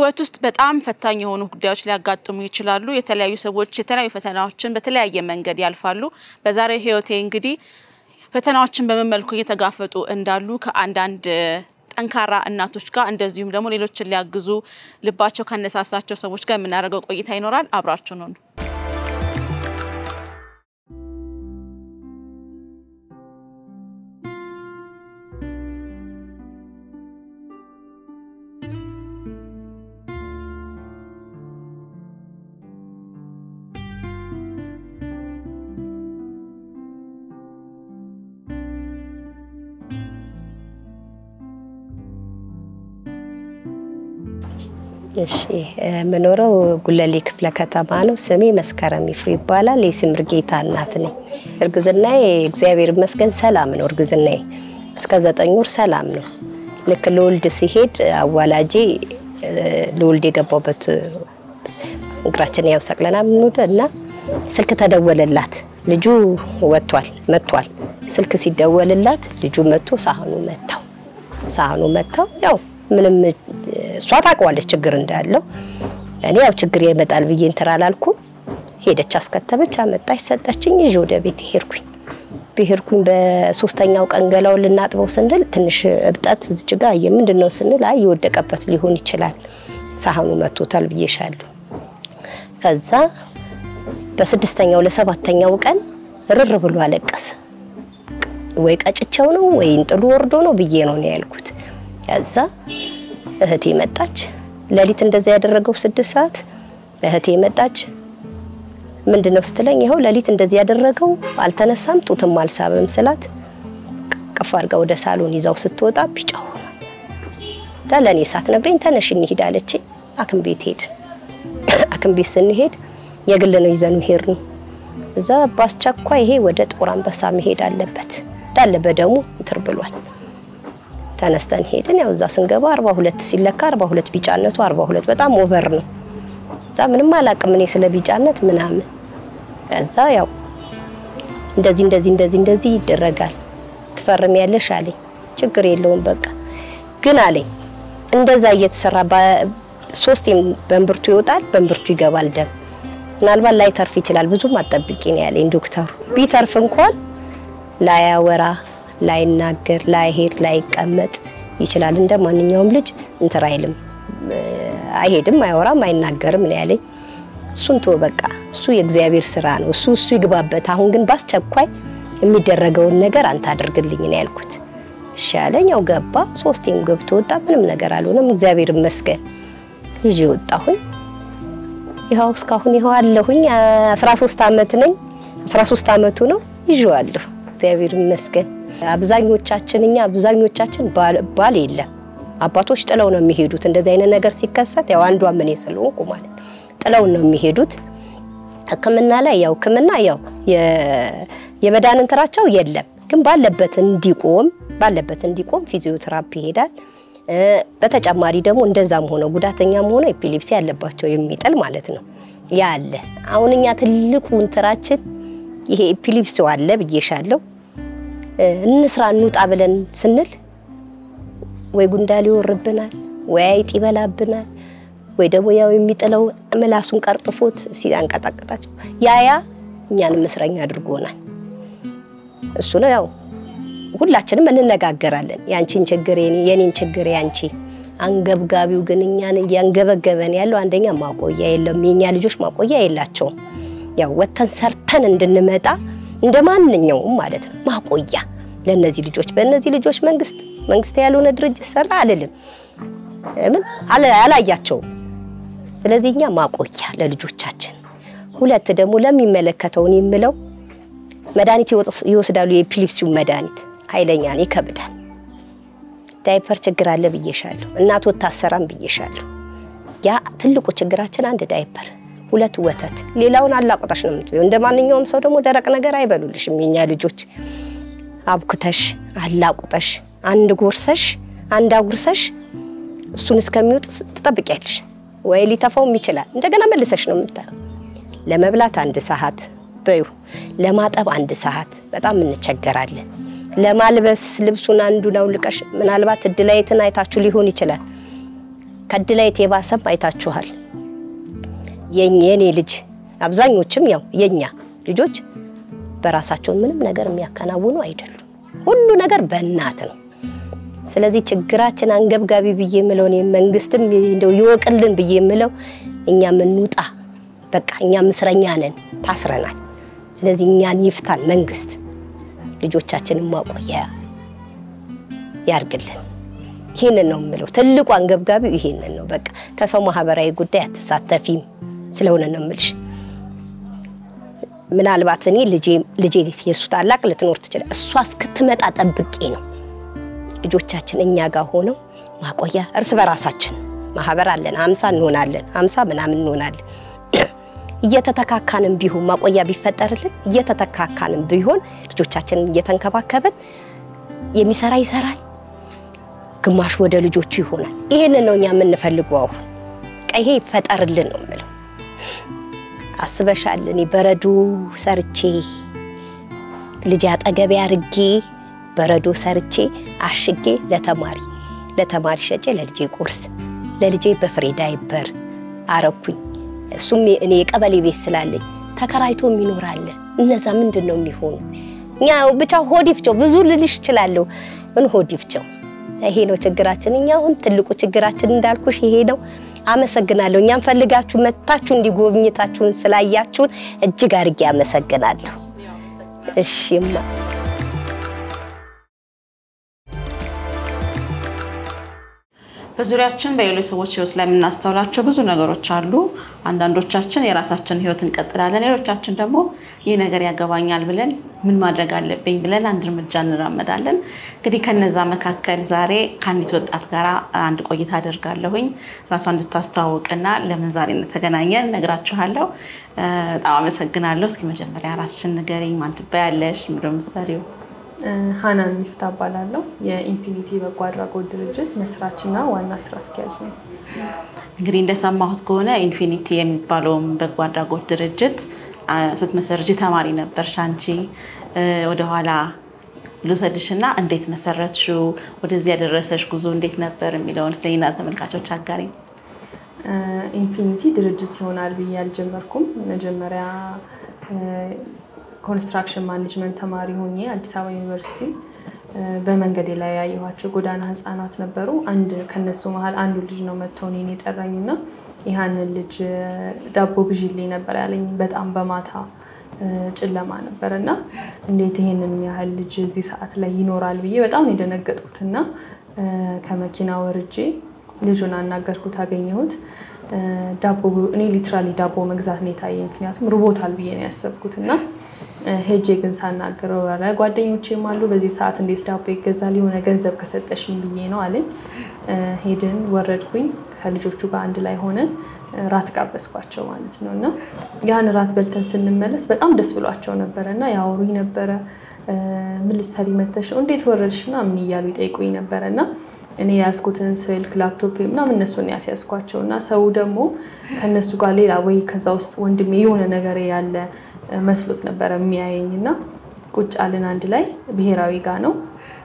በህይወት ውስጥ በጣም ፈታኝ የሆኑ ጉዳዮች ሊያጋጥሙ ይችላሉ። የተለያዩ ሰዎች የተለያዩ ፈተናዎችን በተለያየ መንገድ ያልፋሉ። በዛሬው ህይወቴ እንግዲህ ፈተናዎችን በምን መልኩ እየተጋፈጡ እንዳሉ ከአንዳንድ ጠንካራ እናቶች ጋር እንደዚሁም ደግሞ ሌሎችን ሊያግዙ ልባቸው ካነሳሳቸው ሰዎች ጋር የምናደርገው ቆይታ ይኖራል። አብራችሁ ነው። እሺ የምኖረው ጉለሌ ክፍለ ከተማ ነው። ስሜ መስከረም ይፍሩ ይባላል። የስምር ጌታ እናት ነኝ። እርግዝናዬ እግዚአብሔር ይመስገን ሰላም ነው። እርግዝናዬ እስከ ዘጠኝ ወር ሰላም ነው። ልክ ልወልድ ሲሄድ አዋላጄ ልወልድ የገባበት እግራችን ያው ሰቅለና ምንወደ እና ስልክ ተደወለላት። ልጁ ወጥቷል መጥቷል። ስልክ ሲደወልላት ልጁ መጥቶ ሳህኑ መታው። ሳህኑ መታው ያው ምንም እሷ ታውቀዋለች ችግር እንዳለው። እኔ ያው ችግር ይመጣል ብዬ እንትን አላልኩም። ሄደች፣ አስከተበች፣ አመጣች፣ ሰጠችኝ። ይዤ ወደ ቤት ሄድኩኝ። ብሄድኩኝ በሶስተኛው ቀን ገላውን ልናጥበው ስንል ትንሽ እብጠት እዚች ጋ ምንድን ነው ስንል አይ የወደቀበት ሊሆን ይችላል ሳህኑ መቶታል ብዬሻለሁ። ከዛ በስድስተኛው ለሰባተኛው ቀን ርር ብሎ አለቀሰ። ወይ ቀጭቸው ነው ወይ እንጥሉ ወርዶ ነው ብዬ ነው ነው ያልኩት። ከዛ እህቴ መጣች። ሌሊት እንደዛ ያደረገው ስድስት ሰዓት እህቴ መጣች። ምንድነው ስትለኝ ይኸው ሌሊት እንደዚህ ያደረገው አልተነሳም፣ ጡትም አልሳበም ስላት ቀፍ አድርጋ ወደ ሳሎን ይዛው ስትወጣ ቢጫው ለእኔ ሳትነግረኝ ተነሽ እንሂድ አለችኝ። ሐኪም ቤት ሄድ ሐኪም ቤት ስንሄድ የግል ነው ይዘኑ ሄድ ነው እዛ በአስቸኳይ ይሄ ወደ ጦር አንበሳ መሄድ አለበት እንዳለ በደሙ እንትር ብሏል። ተነስተን ሄድን። ያው እዛ ስንገባ 42 ሲለካ 42 ቢጫነቱ 42 በጣም ኦቨር ነው። እዛ ምንም አላቅም እኔ ስለ ቢጫነት ምናምን። እዛ ያው እንደዚህ እንደዚህ እንደዚህ እንደዚህ ይደረጋል ትፈርሚያለሽ አለኝ። ችግር የለውም በቃ ግን አለኝ እንደዛ እየተሰራ ሶስቴም በእምብርቱ ይወጣል፣ በእምብርቱ ይገባል ደም ምናልባት ላይተርፍ ይችላል ብዙም አጠብቂ ነው ያለኝ ዶክተሩ። ቢተርፍ እንኳን ላያወራ ላይናገር ላይሄድ ላይቀመጥ ይችላል። እንደ ማንኛውም ልጅ እንትን አይልም፣ አይሄድም፣ አይወራም፣ አይናገርም ነው ያለኝ። እሱን ቶ በቃ እሱ የእግዚአብሔር ስራ ነው፣ እሱ እሱ ይግባበት። አሁን ግን በአስቸኳይ የሚደረገውን ነገር አንተ አድርግልኝ ነው ያልኩት። እሺ አለኝ። ያው ገባ፣ ሶስቴም ገብቶ ወጣ። ምንም ነገር አልሆነም፣ እግዚአብሔር ይመስገን። ይዤ ወጣሁኝ። ይኸው እስካሁን ይኸው አለሁኝ። 13 ዓመት ነኝ። 13 ዓመቱ ነው ይዤዋለሁ። እግዚአብሔር ይመስገን። አብዛኞቻችን እኛ አብዛኞቻችን ባል የለም አባቶች ጥለው ነው የሚሄዱት። እንደዚህ አይነት ነገር ሲከሰት ያው አንዷ ምን ስለሆንኩ ማለት ጥለው ነው የሚሄዱት። ሕክምና ላይ ያው ሕክምና ያው የመዳን እንትራቸው የለም፣ ግን ባለበት እንዲቆም ባለበት እንዲቆም ፊዚዮቴራፒ ይሄዳል። በተጨማሪ ደግሞ እንደዛም ሆነ ጉዳተኛም ሆነ ኤፒሌፕሲ ያለባቸው የሚጥል ማለት ነው ያለ። አሁን እኛ ትልቁ እንትራችን ይሄ ኤፒሌፕሲው አለ ብዬሻለሁ እንስራ እንውጣ ብለን ስንል ወይ ጉንዳል ይወርብናል፣ ወይ አይጥ ይበላብናል፣ ወይ ደግሞ ያው የሚጥለው ምላሱን ቀርጥፎት ሲያንቀጣቅጣቸው ያያ እኛንም እስረኛ አድርጎናል። እሱ ነው ያው ሁላችንም እንነጋገራለን። ያንቺን ችግር የኔን ችግር ያንቺ። አንገብጋቢው ግን እኛን እያንገበገበን ያለው አንደኛ ማቆያ የለም። የኛ ልጆች ማቆያ የላቸውም። ያው ወተን ሰርተን እንድንመጣ እንደ ማንኛውም ማለት ነው ማቆያ ለነዚህ ልጆች በእነዚህ ልጆች መንግስት መንግስት ያልሆነ ድርጅት ሰራ አልልም፣ ምን አላያቸውም። ስለዚህ እኛ ማቆያ ለልጆቻችን። ሁለት ደግሞ ለሚመለከተውን የምለው መድኃኒት ይወስዳሉ። የኤፒሌፕሲው መድኃኒት ኃይለኛ ነው፣ ይከብዳል። ዳይፐር ችግር አለ ብዬሻለሁ። እናት ወታሰራም ብዬሻለሁ። ያ ትልቁ ችግራችን አንድ ዳይፐር ሁለት ወተት፣ ሌላውን አላቁጠሽ ነው የምትበይው። እንደ ማንኛውም ሰው ደግሞ ደረቅ ነገር አይበሉልሽም የኛ ልጆች። አብኩተሽ አላቁጠሽ አንድ ጎርሰሽ አንድ አጉርሰሽ እሱን እስከሚወጥ ትጠብቂያለሽ። ወይ ሊተፋውም ይችላል። እንደገና መልሰሽ ነው የምታየው። ለመብላት አንድ ሰዓት በዩ፣ ለማጠብ አንድ ሰዓት በጣም እንቸገራለን። ለማልበስ ልብሱን አንዱን አውልቀሽ ምናልባት እድላይትን አይታችሁ ሊሆን ይችላል ከድላይት የባሰም አይታችኋል። የኔ ልጅ አብዛኞችም ያው የኛ ልጆች በራሳቸው ምንም ነገር የሚያከናውኑ አይደሉም። ሁሉ ነገር በእናት ነው። ስለዚህ ችግራችን አንገብጋቢ ብዬ የምለው እኔ መንግስትም እንደው ይወቅልን ብዬ የምለው እኛም እንውጣ። በቃ እኛም እስረኛ ነን፣ ታስረናል። ስለዚህ እኛን ይፍታን መንግስት፣ ልጆቻችንን ማቆያ ያርግልን። ይህንን ነው የምለው። ትልቁ አንገብጋቢው ይሄንን ነው። በቃ ከሰው ማህበራዊ ጉዳይ አትሳተፊም ስለሆነ ነው የምልሽ። ምናልባት እኔ ልጄ የእሱ ታላቅ ልትኖር ትችላል። እሷ እስክትመጣ ጠብቄ ነው ልጆቻችን እኛ ጋር ሆነው ማቆያ እርስ በራሳችን ማህበር አለን። አምሳ እንሆናለን፣ አምሳ ምናምን እንሆናለን። እየተተካካንም ቢሆን ማቆያ ቢፈጠርልን እየተተካካንም ቢሆን ልጆቻችንን እየተንከባከብን የሚሰራ ይሰራል፣ ግማሽ ወደ ልጆቹ ይሆናል። ይህንን ነው እኛ የምንፈልገው። አሁን ቀይሄ ይፈጠርልን ነው የምለው። አስበሻል? እኔ በረዶ ሰርቼ ልጅ አጠገቤ አርጌ በረዶ ሰርቼ አሽጌ ለተማሪ ለተማሪ ሸጬ ለልጄ ቁርስ ለልጄ በፍሬ ዳይበር አረኩኝ። እሱም እኔ የቀበሌ ቤት ስላለኝ ተከራይቶ የሚኖር አለ። እነዛ ምንድን ነው የሚሆኑት? እኛ ብቻ ሆድ ይፍጨው ብዙ ልልሽ እችላለሁ፣ ግን ሆድ ይፍጨው። ይሄ ነው ችግራችን። እኛ አሁን ትልቁ ችግራችን እንዳልኩሽ ይሄ ነው። አመሰግናለሁ። እኛም ፈልጋችሁ መታችሁ እንዲጎብኝታችሁን ስላያችሁን እጅግ አድርጌ አመሰግናለሁ። እሺማ በዙሪያችን በሌሎች ሰዎች ህይወት ላይ የምናስተውላቸው ብዙ ነገሮች አሉ። አንዳንዶቻችን የራሳችን ህይወት እንቀጥላለን፣ ሌሎቻችን ደግሞ ይህ ነገር ያገባኛል ብለን ምን ማድረግ አለብኝ ብለን አንድ እርምጃ እንራመዳለን። እንግዲህ ከነዛ መካከል ዛሬ ከአንዲት ወጣት ጋር አንድ ቆይታ አደርጋለሁኝ። ራሷ እንድታስተዋውቅና ለምን ዛሬ እንደተገናኘን እነግራችኋለሁ። በጣም አመሰግናለሁ። እስኪ መጀመሪያ ራስሽን ንገሪኝ። ማን ትባያለሽ? ምንድን ነው የምትሰሪው? ሀናን ሚፍታ እባላለሁ። የኢንፊኒቲ በጎ አድራጎት ድርጅት መስራችና ዋና ስራ አስኪያጅ ነው። እንግዲህ እንደሰማሁት ከሆነ ኢንፊኒቲ የሚባለውን በጎ አድራጎት ድርጅት ስትመሰርጂ ተማሪ ነበርሽ አንቺ። ወደኋላ ልውሰድሽና እንዴት መሰረትሽው? ወደዚህ ያደረሰሽ ጉዞ እንዴት ነበር የሚለውን ስለኛ ተመልካቾች አጋሪ። ኢንፊኒቲ ድርጅት ይሆናል ብዬ አልጀመርኩም። መጀመሪያ ኮንስትራክሽን ማኔጅመንት ተማሪ ሆኜ አዲስ አበባ ዩኒቨርሲቲ በመንገዴ ላይ ያየኋቸው ጎዳና ህጻናት ነበሩ። አንድ ከነሱ መሀል አንዱ ልጅ ነው መጥቶ እኔን የጠራኝ እና ያንን ልጅ ዳቦ ግዢልኝ ነበር ያለኝ። በጣም በማታ ጨለማ ነበር እና እንዴት ይሄንን ያህል ልጅ እዚህ ሰዓት ላይ ይኖራል ብዬ በጣም ነው የደነገጥኩት እና ከመኪና ወርጄ ልጁን አናገርኩት፣ አገኘሁት። ዳቦ እኔ ሊትራሊ ዳቦ መግዛት ነው የታየኝ፣ ምክንያቱም ርቦታል ብዬ ነው ያሰብኩት እና ሄጄ ግን ሳናገረው ኧረ ጓደኞቼም አሉ በዚህ ሰዓት እንዴት ዳቦ ይገዛል? የሆነ ገንዘብ ከሰጠሽኝ ብዬ ነው አለኝ። ሄድን፣ ወረድኩኝ። ከልጆቹ ጋር አንድ ላይ ሆነን ራት ጋበዝኳቸው ማለት ነው እና ያን ራት በልተን ስንመለስ በጣም ደስ ብሏቸው ነበረ እና ያወሩኝ ነበረ። ምን ልትሰሪ መተሽ ነው? እንዴት ወረድሽ? ምናምን እያሉ ይጠይቁኝ ነበረ እና እኔ የያዝኩትን ስልክ ላፕቶፕ ምናምን እነሱን ያስያዝኳቸው እና ሰው ደግሞ ከእነሱ ጋር ሌላ ወይ ከዛ ውስጥ ወንድሜ የሆነ ነገር ያለ መስሎት ነበረ የሚያየኝ እና ቁጭ አልን አንድ ላይ ብሔራዊ ጋ ነው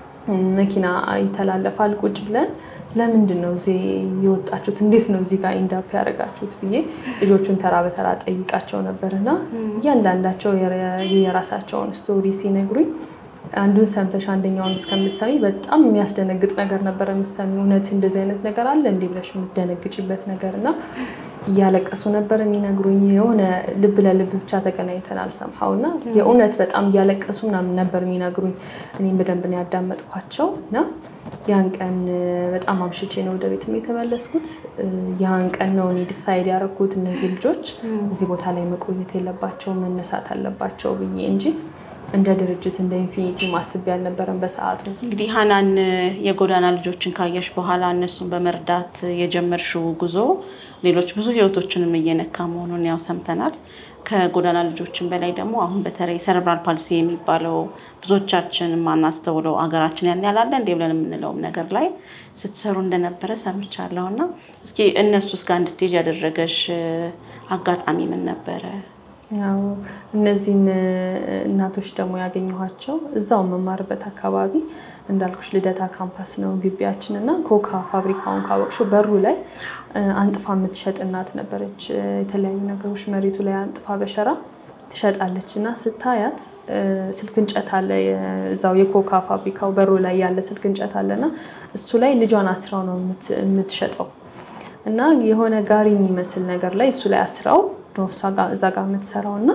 መኪና ይተላለፋል። ቁጭ ብለን ለምንድን ነው እዚህ የወጣችሁት? እንዴት ነው እዚህ ጋር ኢንዳፕ ያደረጋችሁት ብዬ ልጆቹን ተራ በተራ ጠይቃቸው ነበር እና እያንዳንዳቸው የራሳቸውን ስቶሪ ሲነግሩኝ አንዱን ሰምተሽ አንደኛውን እስከምትሰሚ በጣም የሚያስደነግጥ ነገር ነበረ የምትሰሚ። እውነት እንደዚህ አይነት ነገር አለ እንዲህ ብለሽ የምትደነግጭበት ነገር እና እያለቀሱ ነበር የሚነግሩኝ። የሆነ ልብ ለልብ ብቻ ተገናኝተናል ሰምሀው እና የእውነት በጣም እያለቀሱ ምናምን ነበር የሚነግሩኝ። እኔም በደንብ ነው ያዳመጥኳቸው እና ያን ቀን በጣም አምሽቼ ነው ወደ ቤትም የተመለስኩት። ያን ቀን ነው እኔ ዲሳይድ ያደረኩት እነዚህ ልጆች እዚህ ቦታ ላይ መቆየት የለባቸው መነሳት አለባቸው ብዬ እንጂ እንደ ድርጅት እንደ ኢንፊኒቲ ማስቤ ያልነበረም በሰዓቱ። እንግዲህ ሀናን የጎዳና ልጆችን ካየሽ በኋላ እነሱን በመርዳት የጀመርሽው ጉዞ ሌሎች ብዙ ህይወቶችንም እየነካ መሆኑን ያው ሰምተናል። ከጎዳና ልጆችን በላይ ደግሞ አሁን በተለይ ሰረብራል ፓልሲ የሚባለው ብዙዎቻችን የማናስተውለው አገራችን ያን ያላለ እንደ ብለን የምንለውም ነገር ላይ ስትሰሩ እንደነበረ ሰምቻለሁ እና እስኪ እነሱስ ጋር እንድትሄጅ ያደረገሽ አጋጣሚ ምን ነበረ? ያው እነዚህን እናቶች ደግሞ ያገኘኋቸው እዛው መማርበት አካባቢ እንዳልኩሽ ልደታ ካምፓስ ነው ግቢያችን እና ኮካ ፋብሪካውን ካወቅሽው በሩ ላይ አንጥፋ የምትሸጥ እናት ነበረች። የተለያዩ ነገሮች መሬቱ ላይ አንጥፋ በሸራ ትሸጣለች እና ስታያት ስልክ እንጨት አለ፣ እዛው የኮካ ፋብሪካው በሩ ላይ ያለ ስልክ እንጨት አለ እና እሱ ላይ ልጇን አስራው ነው የምትሸጠው እና የሆነ ጋሪ የሚመስል ነገር ላይ እሱ ላይ አስራው እዛ ጋር የምትሰራው እና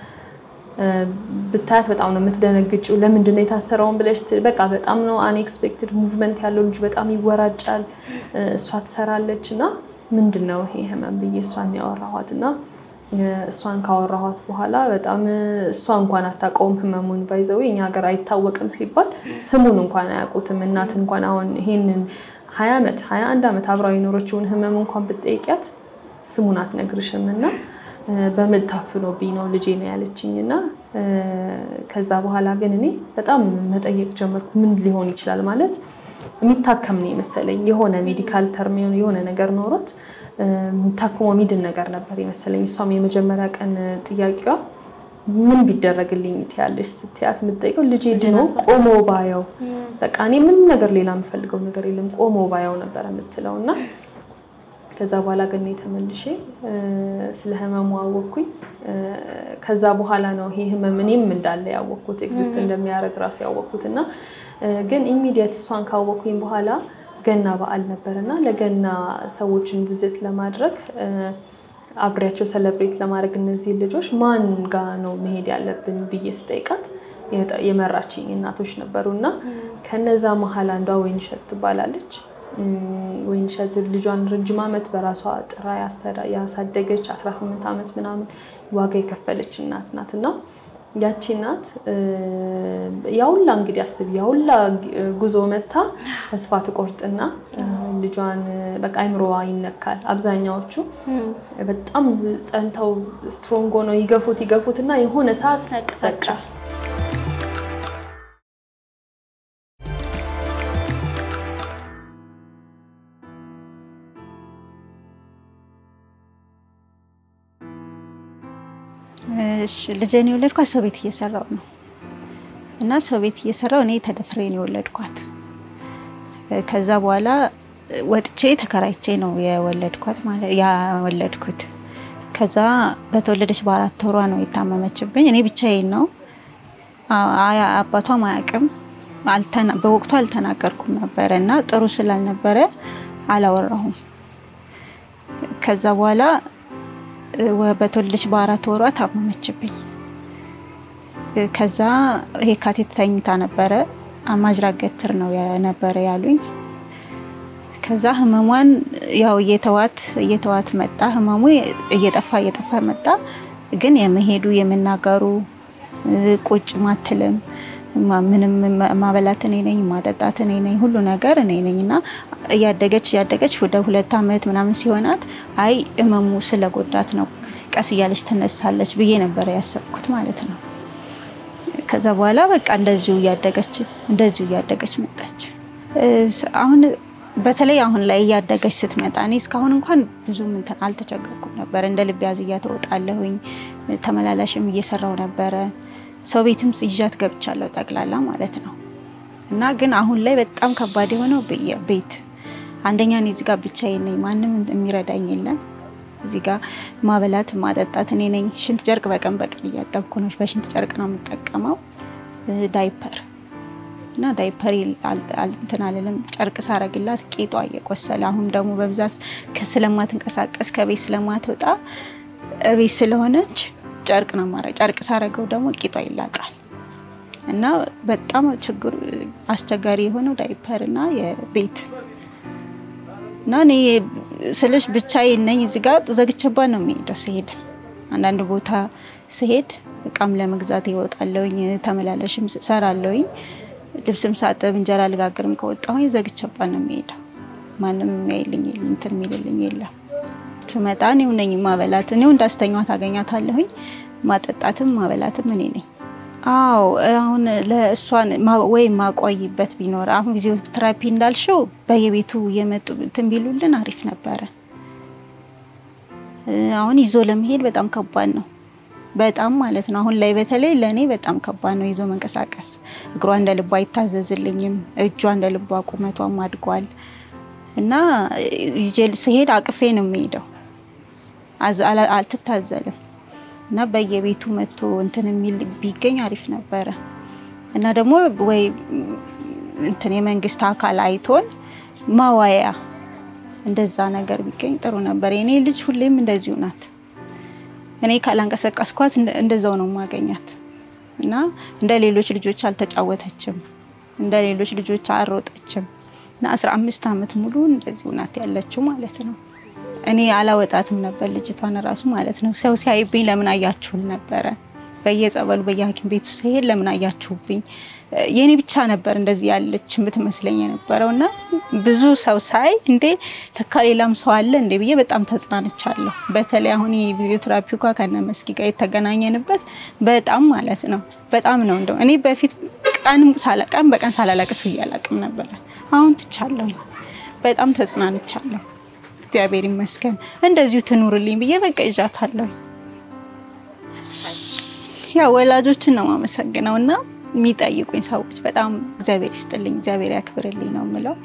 ብታያት በጣም ነው የምትደነግጭው። ለምንድን ነው የታሰረውን ብለሽ በቃ በጣም ነው አንኤክስፔክትድ ሙቭመንት ያለው ልጁ በጣም ይወራጫል። እሷ ትሰራለች እና ምንድን ነው ይሄ ህመም ብዬ እሷን ያወራኋት እና እሷን ካወራኋት በኋላ በጣም እሷ እንኳን አታውቀውም ህመሙን ባይዘው እኛ ሀገር አይታወቅም ሲባል ስሙን እንኳን አያውቁትም። እናት እንኳን አሁን ይሄንን ሀያ ዓመት ሀያ አንድ ዓመት አብራው የኖረችውን ህመም እንኳን ብትጠይቂያት ስሙን አትነግርሽም እና በምጥ ታፍኖብኝ ነው ልጄ ነው ያለችኝ እና ከዛ በኋላ ግን እኔ በጣም መጠየቅ ጀመርኩ። ምን ሊሆን ይችላል ማለት የሚታከም ነው የመሰለኝ የሆነ ሜዲካል ተርም የሆነ ነገር ኖሮት ታክሞ ሚድን ነገር ነበር የመሰለኝ። እሷም የመጀመሪያ ቀን ጥያቄዋ ምን ቢደረግልኝ ትያለሽ ስትያት የምትጠይቀው ልጄ ድኖ ቆሞ ባየው በቃ እኔ ምንም ነገር ሌላ የምፈልገው ነገር የለም ቆሞ ባየው ነበር የምትለው እና ከዛ በኋላ ግን ተመልሼ ስለ ህመሙ አወቅኩኝ። ከዛ በኋላ ነው ይሄ ህመም እኔም እንዳለ ያወቅኩት ኤግዚስት እንደሚያደርግ ራሱ ያወቅኩት እና ግን ኢሚዲየት እሷን ካወቅኩኝ በኋላ ገና በዓል ነበር እና ለገና ሰዎችን ቪዝት ለማድረግ አብሬያቸው ሰለብሬት ለማድረግ እነዚህ ልጆች ማን ጋ ነው መሄድ ያለብን ብዬ ስጠይቃት የመራችኝ እናቶች ነበሩ እና ከነዛ መሀል አንዷ ወይንሸት ትባላለች። ወይንሸት ልጇን ረጅም ዓመት በራሷ ጥራ ያሳደገች 18 ዓመት ምናምን ዋጋ የከፈለች እናት ናት እና ያቺ እናት ያውላ እንግዲህ አስብ ያውላ ጉዞ መታ ተስፋ ትቆርጥና ልጇን በቃ አይምሮዋ ይነካል። አብዛኛዎቹ በጣም ጸንተው ስትሮንግ ሆነው ይገፉት ይገፉት እና የሆነ ሰዓት በቃ ልጄን የወለድኳት ሰው ቤት እየሰራው ነው እና ሰው ቤት እየሰራው እኔ ተደፍሬ ነው የወለድኳት። ከዛ በኋላ ወጥቼ ተከራይቼ ነው የወለድኳት ማለት ያወለድኩት። ከዛ በተወለደች በአራት ወሯ ነው የታመመችብኝ። እኔ ብቻዬን ነው አባቷም አያውቅም። በወቅቱ አልተናገርኩም ነበረ እና ጥሩ ስላልነበረ አላወራሁም። ከዛ በኋላ በተወለደች በአራት ወሯ ታመመችብኝ። ከዛ የካቲት ተኝታ ነበረ። ማጅራት ገትር ነው የነበረ ያሉኝ። ከዛ ህመሟን ያው እየተዋት እየተዋት መጣ። ህመሙ እየጠፋ እየጠፋ መጣ። ግን የመሄዱ የመናገሩ ቁጭ ማትልም ምንም ማበላት እኔ ነኝ፣ ማጠጣት እኔ ነኝ፣ ሁሉ ነገር እኔ ነኝ እና እያደገች እያደገች ወደ ሁለት ዓመት ምናምን ሲሆናት አይ እመሙ ስለጎዳት ነው ቀስ እያለች ትነሳለች ብዬ ነበረ ያሰብኩት ማለት ነው። ከዛ በኋላ በቃ እንደዚሁ እያደገች እንደዚሁ እያደገች መጣች። አሁን በተለይ አሁን ላይ እያደገች ስትመጣ እኔ እስካሁን እንኳን ብዙም እንትን አልተቸገርኩም ነበር። እንደ ልብ ያዝያ ተወጣለሁኝ። ተመላላሽም እየሰራው ነበረ። ሰው ቤትም ይዣት ገብቻለሁ ጠቅላላ ማለት ነው። እና ግን አሁን ላይ በጣም ከባድ የሆነው ቤት አንደኛ እኔ እዚህ ጋር ብቻዬን ነኝ። ማንም የሚረዳኝ የለም። እዚህ ጋር ማበላት ማጠጣት እኔ ነኝ። ሽንት ጨርቅ በቀን በቀን እያጠብኩ ነው። በሽንት ጨርቅ ነው የምጠቀመው። ዳይፐር እና ዳይፐር እንትን አልልም። ጨርቅ ሳረግላት ቄጧ እየቆሰለ አሁን ደግሞ በብዛት ስለማትንቀሳቀስ ከቤት ስለማትወጣ ቤት ስለሆነች ጨርቅ ነው ማረ ጨርቅ ሳረገው ደግሞ ቂጧ ይላጣል እና በጣም ችግሩ አስቸጋሪ የሆነው ዳይፐር እና የቤት እና እኔ ስልሽ ብቻዬን ነኝ። እዚህ ጋር ዘግቼባት ነው የሚሄደው ስሄድ አንዳንድ ቦታ ስሄድ እቃም ለመግዛት ይወጣለሁኝ፣ ተመላለሽም ሰራለሁኝ፣ ልብስም ሳጥብ እንጀራ ልጋግርም ከወጣሁኝ ዘግቼባት ነው የሚሄደው። ማንም የሚያይልኝ እንትን የሚልልኝ የለም። ስመጣ እኔው ነኝ ማበላት። እኔው እንዳስተኛት አገኛታለሁኝ። ማጠጣትም ማበላትም እኔ ነኝ። አዎ አሁን ለእሷን ወይ ማቆይበት ቢኖር አሁን ፊዚዮ ቴራፒ እንዳልሽው በየቤቱ እየመጡ እንትን ቢሉልን አሪፍ ነበረ። አሁን ይዞ ለመሄድ በጣም ከባድ ነው። በጣም ማለት ነው። አሁን ላይ በተለይ ለእኔ በጣም ከባድ ነው ይዞ መንቀሳቀስ። እግሯ እንደ ልቧ አይታዘዝልኝም። እጇ እንደ ልቧ ቁመቷም አድጓል እና ይዤ ስሄድ አቅፌ ነው የሚሄደው። አዝ- አላ- አልትታዘልም እና በየቤቱ መጥቶ እንትን የሚል ቢገኝ አሪፍ ነበረ እና ደግሞ ወይ እንትን የመንግስት አካል አይቶን ማዋያ እንደዛ ነገር ቢገኝ ጥሩ ነበር። የኔ ልጅ ሁሌም እንደዚሁ ናት። እኔ ካላንቀሳቀስኳት እንደ- እንደዛው ነው ማገኛት እና እንደ ሌሎች ልጆች አልተጫወተችም፣ እንደ ሌሎች ልጆች አልሮጠችም እና 15 ዓመት ሙሉ እንደዚሁ ናት ያለችው ማለት ነው። እኔ አላወጣትም ነበር ልጅቷን ራሱ ማለት ነው። ሰው ሲያይብኝ ለምን አያችሁል ነበረ በየጸበሉ በየሐኪም ቤቱ ሲሄድ ለምን አያችሁብኝ? የኔ ብቻ ነበር እንደዚህ ያለች የምትመስለኝ የነበረው እና ብዙ ሰው ሳይ እንዴ ተካ ሌላም ሰው አለ እንዴ ብዬ በጣም ተጽናንቻለሁ። በተለይ አሁን የፊዚዮቴራፒው ጋር ከነ መስኪ ጋር የተገናኘንበት በጣም ማለት ነው በጣም ነው እንደው እኔ በፊት ቀን ሳላ- ቀን በቀን ሳላለቅስ ብዬ አላቅም ነበረ። አሁን ትቻለሁ። በጣም ተጽናንቻለሁ። እግዚአብሔር ይመስገን። እንደዚሁ ትኑርልኝ ብዬ በቃ ይዣታለሁ። ያው ወላጆችን ነው የማመሰግነው እና የሚጠይቁኝ ሰዎች በጣም እግዚአብሔር ይስጥልኝ፣ እግዚአብሔር ያክብርልኝ ነው የምለው።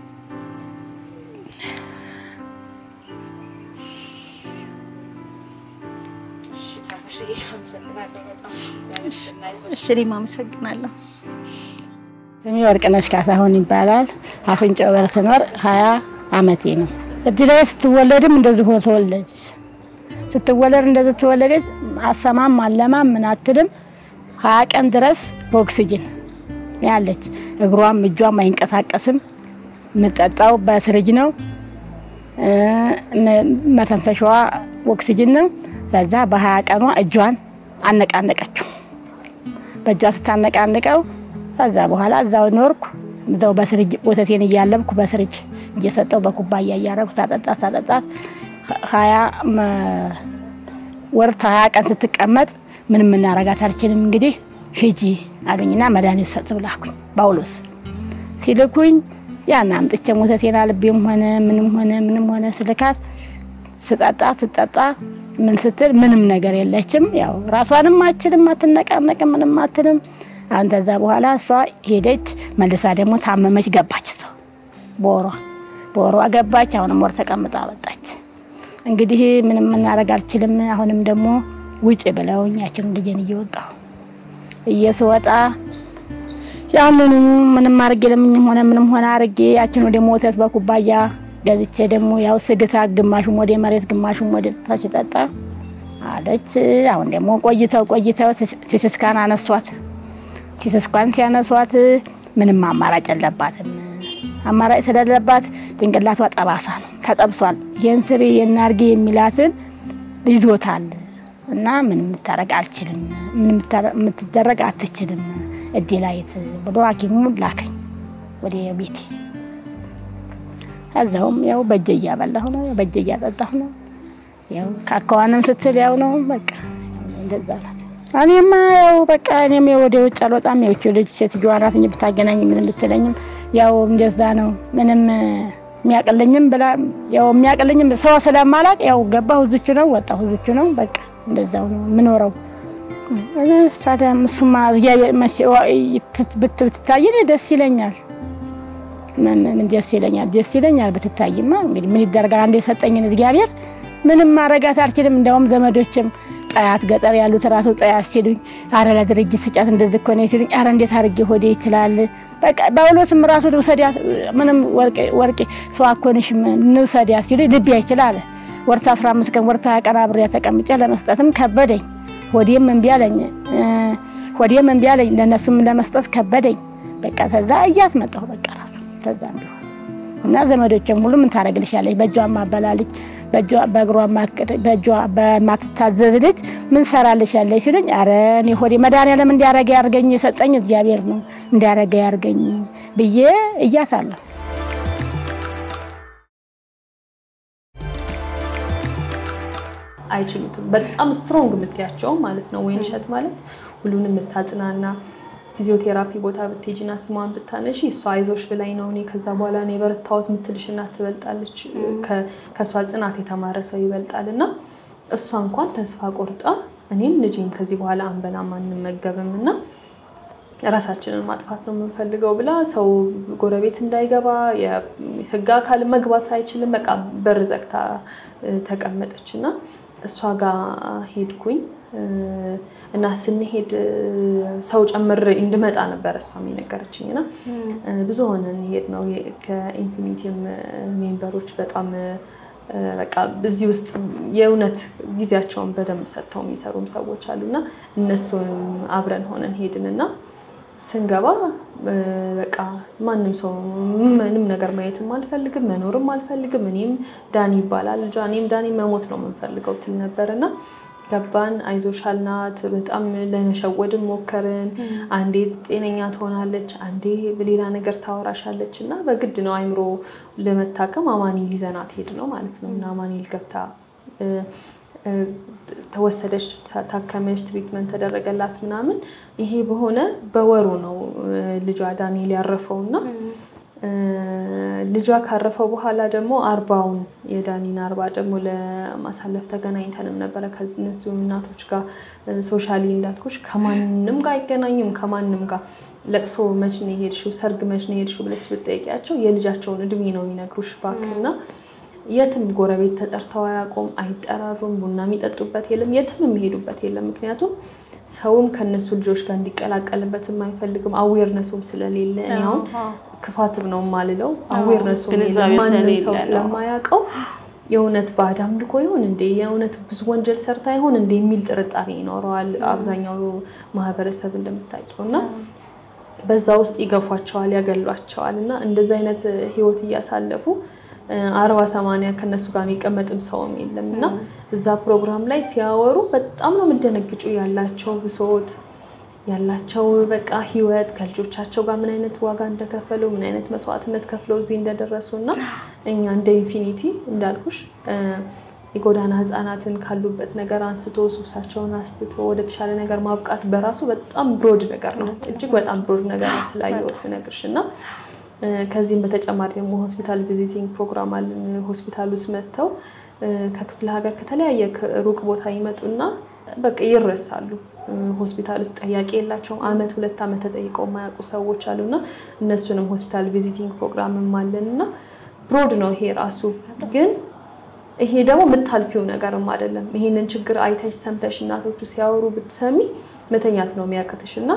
እሺ እኔም አመሰግናለሁ። ስሜ ወርቅነሽ ካሳሁን ይባላል። አፍንጮ በር ስኖር ሀያ አመቴ ነው። እድሌ ስትወለድም እንደዚህ ሆ ተወለደች። ስትወለድ እንደዚህ ተወለደች። አሰማም አለማም ምን አትልም። ሀያ ቀን ድረስ በኦክሲጅን ያለች እግሯም እጇም አይንቀሳቀስም። የምጠጣው በስርጅ ነው። እ፣ መ- መተንፈሻዋ ኦክሲጅን ነው። ከዛ በሀያ ቀኗ እጇን አነቃነቀችው። በእጇ ስታነቃንቀው ከዛ በኋላ እዛው ኖርኩ። እዛው በስርጅ ወተቴን እያለብኩ በስርጅ እየሰጠው በኩባያ እያረኩ ሳጠጣት ሳጠጣት ሀያ መ- ወር ሀያ ቀን ስትቀመጥ ምንም እናረጋት አልችልም። እንግዲህ ሂጂ አሉኝና መድኃኒት ሰጥ ብላኩኝ ጳውሎስ ሲልኩኝ ያን አምጥቼ ወተቴን አልቤም ሆነ ምንም ሆነ ምንም ሆነ ስልካት ስጠጣ ስጠጣ ምን ስትል ምንም ነገር የለችም። ያው ራሷንም አችልም አትነቃነቅም ምንም አትልም። አሁን ከዛ በኋላ እሷ ሄደች መልሳ ደግሞ ታመመች ገባች። እሷ በወሯ በወሯ ገባች። አሁንም ወር ተቀምጣ ወጣች። እንግዲህ ምንም እናደርግ አልችልም። አሁንም ደግሞ ውጭ ብለውኝ ያችን ልጄን እየወጣሁ እየስወጣ ያንኑ ምንም አርጌ ለምኝም ሆነ ምንም ሆነ አርጌ ያችን ወደ ወተት በኩባያ ገዝቼ ደግሞ ያው ስግታ ግማሹም ወደ መሬት ግማሹም ወደ ታች ጠጣ አለች። አሁን ደግሞ ቆይተው ቆይተው ሲስስካን አነሷት። ሲስስካን ሲያነሷት ምንም አማራጭ የለባትም። አማራጭ ስለሌለባት ጭንቅላቷ ጠባሳ ነው፣ ተጠብሷል። ይህን ስሪ ይህን አርጌ የሚላትን ይዞታል እና ምንም የምታረግ አልችልም፣ ምንም የምትደረግ አትችልም እዲ ላይት ብሎ ሐኪሙ ላከኝ ወደ ቤቴ። ከዛውም ያው በእጄ እያበላሁ ነው፣ በእጄ እያጠጣሁ ነው። ያው ካካዋንም ስትል ያው ነው በቃ እንደዛ ናት። እኔማ ያው በቃ እኔም ወደ ውጭ አልወጣም። ያው ልጅ ሴትዮዋ ናት እንጂ ብታገናኝ ምን ብትለኝም ያው እንደዛ ነው። ምንም የሚያቅልኝም ብላ ያው የሚያቅልኝም ሰው ስለማላቅ ያው ገባሁ እዝቹ ነው ወጣሁ እዝቹ ነው በቃ እንደዛው ነው የምኖረው። ታዲያ እሱማ ብትታይ ደስ ይለኛል። ምን ደስ ይለኛል፣ ደስ ይለኛል ብትታይማ። እንግዲህ ምን ይደረጋል? አንድ የሰጠኝን እግዚአብሔር ምንም ማረጋት አልችልም። እንዲያውም ዘመዶችም ጠያት ገጠር ያሉት ራሱ ጠያት ሲሉኝ፣ አረ ለድርጅት ስጫት እንደዚህ እኮ ነው ሲሉኝ፣ አረ እንዴት አድርጌ ሆዴ ይችላል። በቃ ጳውሎስም ራሱ ልውሰዲያት ምንም ወርቄ ሰው አኮንሽም ንውሰዲያት ሲሉኝ ልቤ አይችል አለ። ወርታ 15 ቀን ወርታ ቀን አብሬያ ተቀምጬ ለመስጠትም ከበደኝ። ሆዴም እምቢ አለኝ፣ ሆዴም እምቢ አለኝ። ለእነሱም ለመስጠት ከበደኝ። በቃ ተዛ እያት መጣሁ በቃ ራሱ ተዛ ቢሆን እና ዘመዶችም ሁሉ ምን ታደርግልሻለች በእጇ ማበላልች በእግሯ በእጇ በማትታዘዝ ልጅ ምን ሰራልሻለች ሲሉኝ፣ አረ እኔ ሆዴ መድኃኒዓለም እንዲያረገ ያርገኝ የሰጠኝ እግዚአብሔር ነው እንዲያረገ ያርገኝ ብዬ እያታለሁ። አይችሉትም። በጣም ስትሮንግ የምትያቸው ማለት ነው። ወይን እሸት ማለት ሁሉንም የምታጽናና ፊዚዮቴራፒ ቦታ ብትሄጂና ስሟን ብታነሺ እሷ አይዞሽ ብላኝ ነው እኔ ከዛ በኋላ እኔ የበረታሁት የምትልሽ እናት ትበልጣለች። ከእሷ ጽናት የተማረ ሰው ይበልጣል። እና እሷ እንኳን ተስፋ ቆርጣ እኔም ልጄም ከዚህ በኋላ አንበላም አንመገብም እና ራሳችንን ማጥፋት ነው የምንፈልገው ብላ ሰው ጎረቤት እንዳይገባ የህግ አካል መግባት አይችልም። በቃ በር ዘግታ ተቀመጠች እና እሷ ጋር ሄድኩኝ እና ስንሄድ ሰው ጨምሬ እንድመጣ ነበር እሷም የነገረችኝ እና ብዙ ሆነን ሄድ ነው ከኢንፊኒቲም ሜምበሮች በጣም በቃ እዚህ ውስጥ የእውነት ጊዜያቸውን በደንብ ሰጥተው የሚሰሩም ሰዎች አሉና እነሱን አብረን ሆነን ሄድንና ስንገባ በቃ ማንም ሰው ምንም ነገር ማየትም አልፈልግም መኖርም አልፈልግም። እኔም ዳኒ ይባላል ልጇ እኔም ዳኒ መሞት ነው የምንፈልገው ትል ነበር እና ገባን። አይዞሽ አልናት። በጣም ለመሸወድም ሞከርን። አንዴ ጤነኛ ትሆናለች፣ አንዴ ሌላ ነገር ታወራሻለች እና በግድ ነው አይምሮ ለመታከም አማኑኤል ይዘናት ሄድ ነው ማለት ነው እና አማኑኤል ገብታ ተወሰደች፣ ታከመች፣ ትሪትመንት ተደረገላት ምናምን። ይሄ በሆነ በወሩ ነው ልጇ ዳንኤል ያረፈው እና ልጇ ካረፈው በኋላ ደግሞ አርባውን የዳኒን አርባ ደግሞ ለማሳለፍ ተገናኝተንም ነበረ ከእነዚሁ እናቶች ጋር ሶሻሊ እንዳልኩሽ ከማንም ጋር አይገናኝም ከማንም ጋር ለቅሶ መች ነው የሄድሽው ሰርግ መች ነው የሄድሽው ብለሽ ብትጠይቂያቸው የልጃቸውን እድሜ ነው የሚነግሩሽ ባክና የትም ጎረቤት ተጠርተው አያውቁም አይጠራሩም ቡና የሚጠጡበት የለም የትም የሚሄዱበት የለም ምክንያቱም ሰውም ከነሱ ልጆች ጋር እንዲቀላቀልበትም አይፈልግም አዌርነሱም ስለሌለ እኔ አሁን ክፋትም ነው የማልለው አዌርነሱ ማንም ሰው ስለማያውቀው የእውነት ባዕድ አምልኮ ይሆን እንዴ የእውነት ብዙ ወንጀል ሰርታ ይሆን እንዴ የሚል ጥርጣሬ ይኖረዋል አብዛኛው ማህበረሰብ እንደምታውቂው እና በዛ ውስጥ ይገፏቸዋል ያገሏቸዋል እና እንደዚ አይነት ህይወት እያሳለፉ አርባ ሰማንያ ከነሱ ጋር የሚቀመጥም ሰውም የለም እና እዛ ፕሮግራም ላይ ሲያወሩ በጣም ነው የምደነግጩ ያላቸው ብሶት ያላቸው በቃ ህይወት ከልጆቻቸው ጋር ምን አይነት ዋጋ እንደከፈሉ ምን አይነት መስዋዕትነት ከፍለው እዚህ እንደደረሱ እና እኛ እንደ ኢንፊኒቲ እንዳልኩሽ የጎዳና ህፃናትን ካሉበት ነገር አንስቶ ሱሳቸውን አስትቶ ወደ ተሻለ ነገር ማብቃት በራሱ በጣም ብሮድ ነገር ነው። እጅግ በጣም ብሮድ ነገር ነው ስላየሁት ብነግርሽ እና ከዚህም በተጨማሪ ደግሞ ሆስፒታል ቪዚቲንግ ፕሮግራም አለን። ሆስፒታል ውስጥ መጥተው ከክፍለ ሀገር ከተለያየ ሩቅ ቦታ ይመጡና በቃ ይረሳሉ። ሆስፒታል ውስጥ ጠያቂ የላቸውም። አመት ሁለት አመት ተጠይቀው የማያውቁ ሰዎች አሉና እነሱንም ሆስፒታል ቪዚቲንግ ፕሮግራምም አለን እና ብሮድ ነው ይሄ ራሱ ግን ይሄ ደግሞ የምታልፊው ነገርም አይደለም። ይሄንን ችግር አይተሽ ሰምተሽ እናቶቹ ሲያወሩ ብትሰሚ መተኛት ነው የሚያቅትሽ እና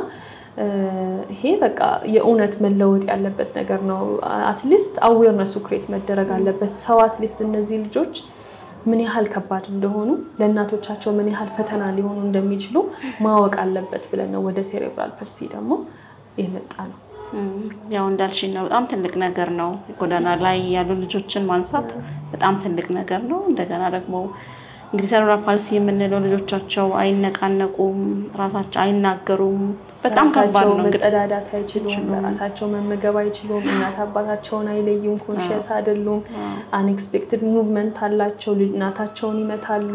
ይሄ በቃ የእውነት መለወጥ ያለበት ነገር ነው። አትሊስት አዌርነሱ ክሬት መደረግ አለበት። ሰው አትሊስት እነዚህ ልጆች ምን ያህል ከባድ እንደሆኑ ለእናቶቻቸው ምን ያህል ፈተና ሊሆኑ እንደሚችሉ ማወቅ አለበት ብለን ነው ወደ ሴሬብራል ፐልሲ ደግሞ የመጣ ነው። ያው እንዳልሽኝ ነው። በጣም ትልቅ ነገር ነው። ጎዳና ላይ ያሉ ልጆችን ማንሳት በጣም ትልቅ ነገር ነው። እንደገና ደግሞ እንግዲህ ሴሬብራል ፓልሲ የምንለው ልጆቻቸው አይነቃነቁም፣ ራሳቸው አይናገሩም። በጣም ከባድ ነው። መጸዳዳት አይችሉም፣ በራሳቸው መመገብ አይችሉም፣ እናት አባታቸውን አይለዩም፣ ኮንሽየስ አይደሉም። አንኤክስፔክትድ ሙቭመንት አላቸው፣ እናታቸውን ይመታሉ።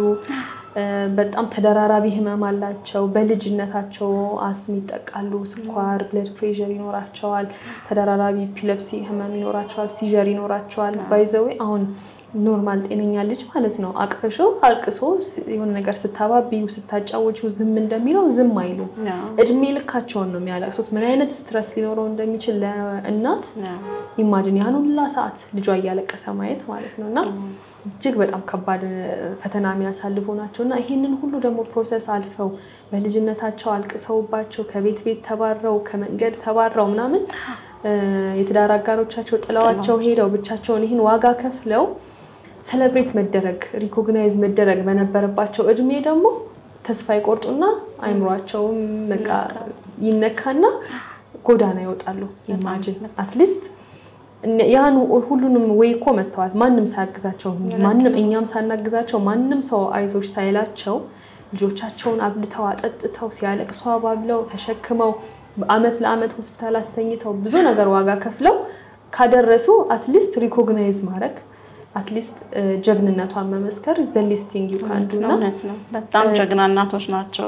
በጣም ተደራራቢ ህመም አላቸው። በልጅነታቸው አስም ይጠቃሉ፣ ስኳር፣ ብለድ ፕሬሸር ይኖራቸዋል። ተደራራቢ ኢፒለፕሲ ህመም ይኖራቸዋል፣ ሲዠር ይኖራቸዋል። ባይዘዌ አሁን ኖርማል ጤነኛ ልጅ ማለት ነው አቅፈሾ አልቅሶ የሆነ ነገር ስታባቢው ስታጫወችው ዝም እንደሚለው ዝም አይሉም። እድሜ ልካቸውን ነው የሚያለቅሱት። ምን አይነት ስትረስ ሊኖረው እንደሚችል ለእናት ኢማጅን ያን ሁላ ሰዓት ልጇ እያለቀሰ ማየት ማለት ነው እና እጅግ በጣም ከባድ ፈተና የሚያሳልፉ ናቸው እና ይህንን ሁሉ ደግሞ ፕሮሰስ አልፈው በልጅነታቸው አልቅሰውባቸው ከቤት ቤት ተባረው ከመንገድ ተባረው ምናምን የትዳር አጋሮቻቸው ጥለዋቸው ሄደው ብቻቸውን ይህን ዋጋ ከፍለው ሰለብሬት መደረግ ሪኮግናይዝ መደረግ በነበረባቸው እድሜ ደግሞ ተስፋ ይቆርጡና አይምሯቸውም በቃ ይነካና ጎዳና ይወጣሉ። ኢማጅን አትሊስት ያን ሁሉንም ወይ እኮ መጥተዋል። ማንም ሳያግዛቸው ማንም እኛም ሳናግዛቸው ማንም ሰው አይዞች ሳይላቸው ልጆቻቸውን አብልተው አጠጥተው ሲያለቅሱ አባብለው ተሸክመው አመት ለአመት ሆስፒታል አስተኝተው ብዙ ነገር ዋጋ ከፍለው ካደረሱ አትሊስት ሪኮግናይዝ ማድረግ አትሊስት ጀግንነቷን መመስከር ዘሊስቲንግ ዩካንዱ በጣም ጀግና እናቶች ናቸው።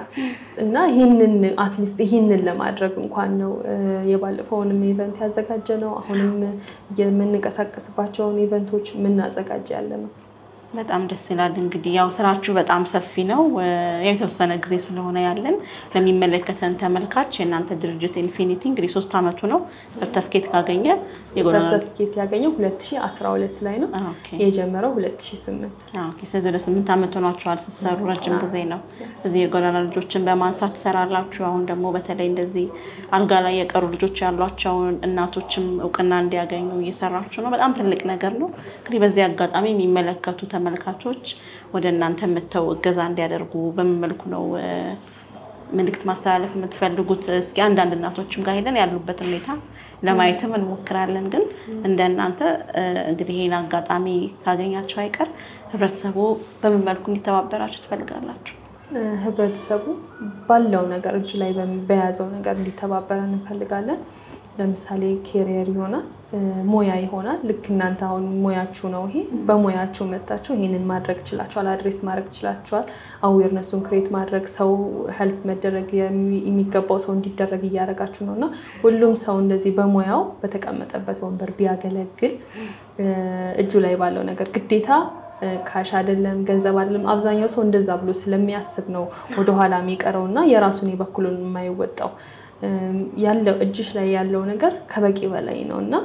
እና ይህንን አትሊስት ይህንን ለማድረግ እንኳን ነው የባለፈውንም ኢቨንት ያዘጋጀ ነው። አሁንም የምንንቀሳቀስባቸውን ኢቨንቶች የምናዘጋጅ ያለ ነው። በጣም ደስ ይላል። እንግዲህ ያው ስራችሁ በጣም ሰፊ ነው። የተወሰነ ጊዜ ስለሆነ ያለን ለሚመለከተን ተመልካች የእናንተ ድርጅት ኢንፊኒቲ እንግዲህ ሶስት አመቱ ነው ሰርተፍኬት ካገኘ የጎዳና ሰርተፊኬት ያገኘው 2012 ላይ ነው ኦኬ። የጀመረው 2008 አዎ፣ ኦኬ። ስለዚህ ወደ ስምንት አመት ሆኗችኋል ስትሰሩ፣ ረጅም ጊዜ ነው። እዚህ የጎዳና ልጆችን በማንሳት ትሰራላችሁ። አሁን ደግሞ በተለይ እንደዚህ አልጋ ላይ የቀሩ ልጆች ያሏቸውን እናቶችም እውቅና እንዲያገኙ እየሰራችሁ ነው። በጣም ትልቅ ነገር ነው። እንግዲህ በዚህ አጋጣሚ የሚመለከቱ ተመልካቾች ወደ እናንተ መጥተው እገዛ እንዲያደርጉ በምን መልኩ ነው እ፣ መልእክት ማስተላለፍ የምትፈልጉት? እስኪ አንዳንድ እናቶችም ጋር ሄደን ያሉበትን ሁኔታ ለማየትም እንሞክራለን። ግን እንደ እናንተ እ፣ እንግዲህ ይህን አጋጣሚ ካገኛቸው አይቀር ህብረተሰቡ በምን መልኩ እንዲተባበራችሁ ትፈልጋላችሁ? እ፣ ህብረተሰቡ ባለው ነገር እጁ ላይ በሚ- በያዘው ነገር እንዲተባበረን እንፈልጋለን። ለምሳሌ ኬሪየር ይሆናል እ፣ ሙያ ይሆናል። ልክ እናንተ አሁን ሙያችሁ ነው ይሄ። በሙያችሁ መጣችሁ ይሄንን ማድረግ ችላችኋል፣ አድሬስ ማድረግ ችላችኋል። አዌርነሱን ክሬት ማድረግ ሰው ሄልፕ መደረግ የሚ- የሚገባው ሰው እንዲደረግ እያደረጋችሁ ነው እና ሁሉም ሰው እንደዚህ በሙያው በተቀመጠበት ወንበር ቢያገለግል እ፣ እጁ ላይ ባለው ነገር ግዴታ እ፣ ካሽ አይደለም ገንዘብ አይደለም። አብዛኛው ሰው እንደዛ ብሎ ስለሚያስብ ነው ወደኋላ የሚቀረው እና የራሱን የበኩሉን የማይወጣው እም፣ ያለው እጅሽ ላይ ያለው ነገር ከበቂ በላይ ነው እና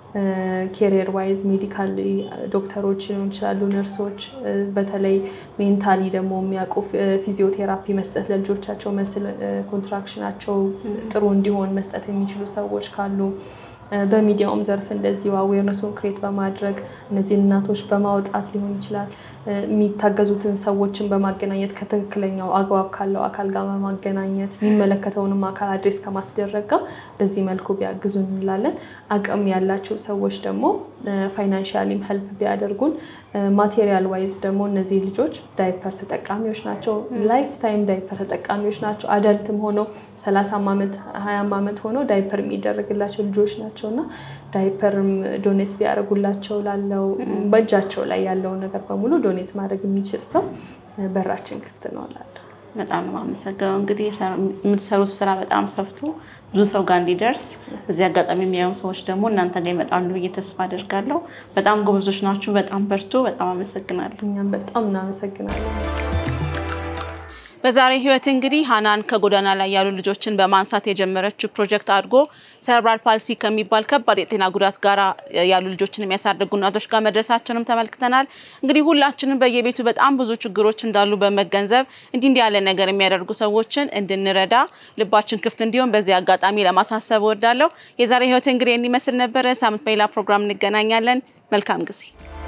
ኬሪየር ዋይዝ ሜዲካል ዶክተሮች ሊሆን ይችላሉ፣ ነርሶች፣ እ፣ በተለይ ሜንታሊ ደግሞ የሚያውቁ ፊ- ፊዚዮቴራፒ መስጠት ለልጆቻቸው መስል እ፣ ኮንትራክሽናቸው ጥሩ እንዲሆን መስጠት የሚችሉ ሰዎች ካሉ እ፣ በሚዲያውም ዘርፍ እንደዚሁ አዌርነሱን ክሬት በማድረግ እነዚህን እናቶች በማውጣት ሊሆን ይችላል እ፣ የሚታገዙትን ሰዎችን በማገናኘት ከትክክለኛው አግባብ ካለው አካል ጋር በማገናኘት የሚመለከተውንም አካል አድሬስ ከማስደረግ ጋር በዚህ መልኩ ቢያግዙ እንላለን። አቅም ያላቸው ሰዎች ደግሞ ፋይናንሻሊም ሄልፕ ቢያደርጉን፣ ማቴሪያል ዋይዝ ደግሞ እነዚህ ልጆች ዳይፐር ተጠቃሚዎች ናቸው። ላይፍ ታይም ዳይፐር ተጠቃሚዎች ናቸው። አዳልትም ሆነው ሰላሳም ዓመት ሀያም ዓመት ሆነው ዳይፐር የሚደረግላቸው ልጆች ናቸው እና ዳይፐርም ዶኔት ቢያደርጉላቸው ላለው በእጃቸው ላይ ያለውን ነገር በሙሉ ዶኔት ማድረግ የሚችል ሰው በራችን ክፍት ነው እላለሁ። በጣም ነው የማመሰግነው። እንግዲህ የሰራ- የምትሰሩት ስራ በጣም ሰፍቶ ብዙ ሰው ጋር እንዲደርስ በዚህ አጋጣሚ የሚያዩ ሰዎች ደግሞ እናንተ ጋር ይመጣሉ ብዬ ተስፋ አደርጋለሁ። በጣም ጎበዞች ናችሁ። በጣም በርቱ። በጣም አመሰግናለሁ። እኛም በጣም እናመሰግናለን። በዛሬ ህይወት እንግዲህ ሀናን ከጎዳና ላይ ያሉ ልጆችን በማንሳት የጀመረችው ፕሮጀክት አድጎ ሴሬብራል ፓልሲ ከሚባል ከባድ የጤና ጉዳት ጋር ያሉ ልጆችን የሚያሳድጉ እናቶች ጋር መድረሳቸውንም ተመልክተናል። እንግዲህ ሁላችንም በየቤቱ በጣም ብዙ ችግሮች እንዳሉ በመገንዘብ እንዲህ እንዲህ ያለ ነገር የሚያደርጉ ሰዎችን እንድንረዳ ልባችን ክፍት እንዲሆን በዚህ አጋጣሚ ለማሳሰብ እወዳለሁ። የዛሬ ህይወት እንግዲህ እንዲመስል ነበረ። ሳምንት በሌላ ፕሮግራም እንገናኛለን። መልካም ጊዜ